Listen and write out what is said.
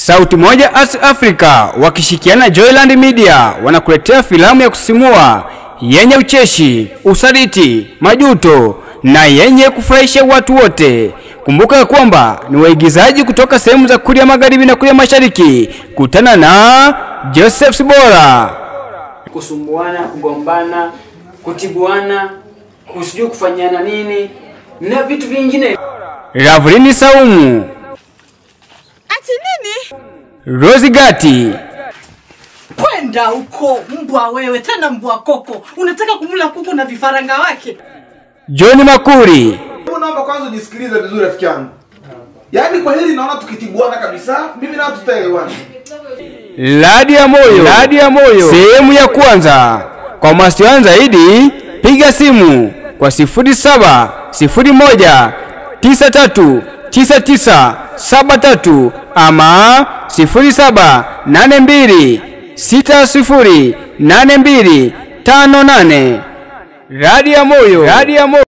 Sauti Moja Arts Africa wakishikiana Joyland Media wanakuletea filamu ya kusisimua yenye ucheshi, usaliti, majuto na yenye kufurahisha watu wote. Kumbuka ya kwamba ni waigizaji kutoka sehemu za Kuria Magharibi na Kuria Mashariki. Kutana na Joseph Sibora. kusumbuana, kugombana, kutibuana, kusijui kufanyana nini na vitu vingine. Ravlini Saumu, Ati nini? Rosi Gati, Kwenda huko mbwa wewe, tena mbwa koko. Unataka kumla kuku na vifaranga wake? John Makuri, Hebu naomba kwanza unisikilize vizuri rafiki yangu. Yaani kwa hili naona tukitibuana kabisa, mimi nao tutaelewana. Ladi ya Moyo, Ladi ya Moyo, sehemu ya kwanza. Kwa mawasiliano zaidi piga simu kwa 07 01 93 99 73 ama 07 82 60 82 58. Radi ya Moyo, Radi ya Moyo.